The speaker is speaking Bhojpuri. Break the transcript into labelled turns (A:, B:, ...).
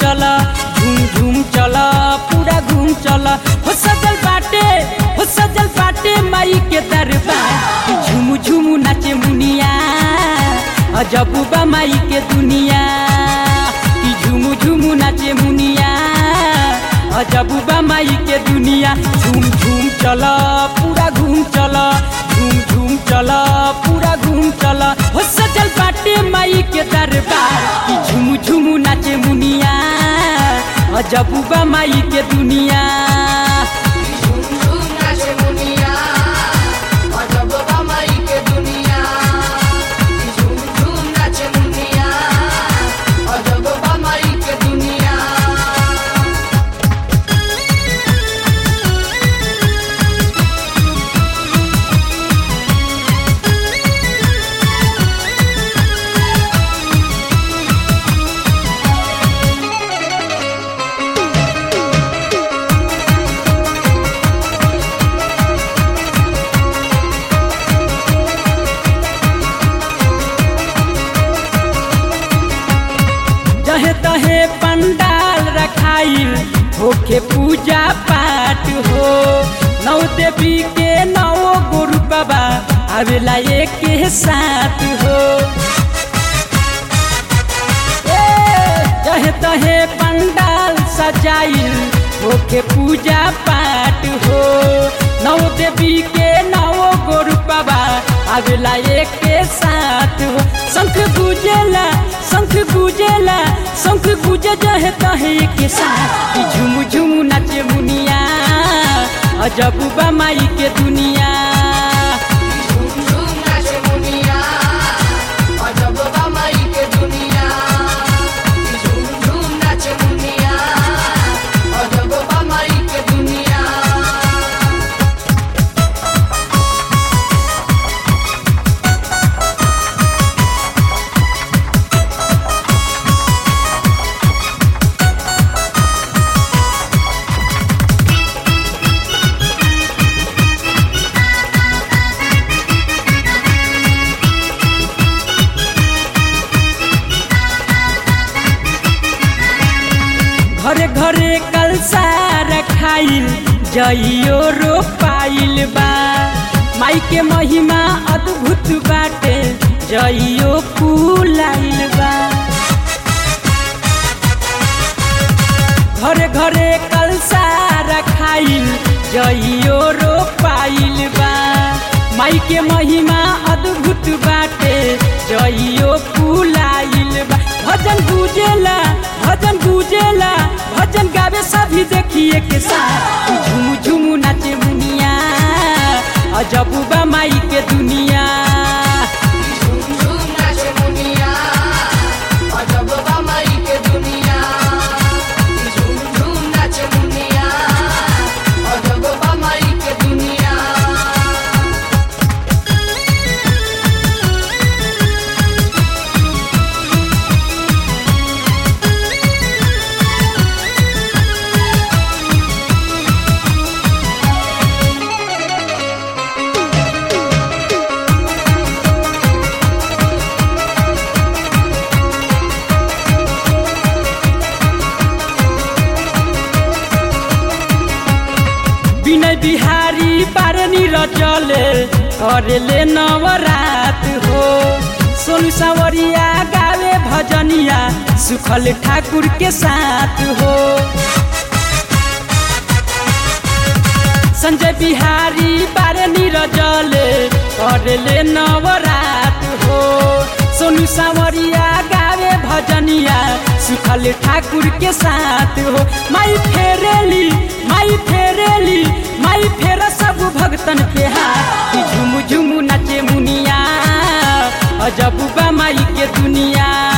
A: चल झूम झूम चल पूरा घूम चल हो सजल बाटे हो सजल बाटे माई के दरबार झूम झूम नाचे मुनिया अजबुबा माई के दुनिया कि झूम झूम नाचे मुनिया अजबुबा माई के दुनिया झूम झूम चल पूरा घूम चल झूम झूम चल पूरा घूम चल हो सजल बाटे माई के दरबार कि झूम झूम नाचे मुनिया अजबुबा माई के दुनिया
B: झूम झूम नाचे मुनिया अजब बमाई के दुनिया झूम झूम नाचे मुनिया अजब बमाई के दुनिया
A: जहे तहे पंडाल रखाइल होके पूजा पाठ हो नौ देवी के नौ गुरु बाबा आवेला एक के साथ हो ए, जहे तहे पंडाल सजाइल होके पूजा पाठ हो नौ देवी के नौ गुरु बाबा आवेला एक के साथ हो शंख गुजेला शंख गुजेला शंख गुजे जहे तहे के साथ कि झुम झुम नाचे मुनिया अजबुबा माई के दुनिया
B: झूम झूम नाचे मुनिया अजब बमाई के दुनिया झूम झूम नाचे मुनिया अजब बमाई के दुनिया
A: घरे घरे कलसा रखाइल जइयो रोपाइल बा माई के महिमा अद्भुत बाटे जइयो फूलाइल बा घरे घरे कलसा रखाइल जइयो रोपाइल बा माई के महिमा अद्भुत बाटे जइयो फूलाइल बा भजन गुजेला भजन गुजेला भजन गावे सभी देखिए के साथ झुम झुम नाचे मुनिया अजबुबा माई के दुनिया
B: झूम झूम नाचे मुनिया अजब बमाई के दुनिया झूम झूम नाचे मुनिया अजब बमाई के दुनिया
A: विनय बिहारी बारनी रचले करेले नवरात हो सोनू सावरिया गावे भजनिया सुखल ठाकुर के साथ हो संजय बिहारी बारनी रजले करेले नवरात हो सोनू सावरिया गावे भजनिया सुखल ठाकुर के साथ हो माई फेरेली माई फेरेली माई फेर सब भगतन के हाथ कि झुम झुम नाचे मुनिया अजबुबा माई के दुनिया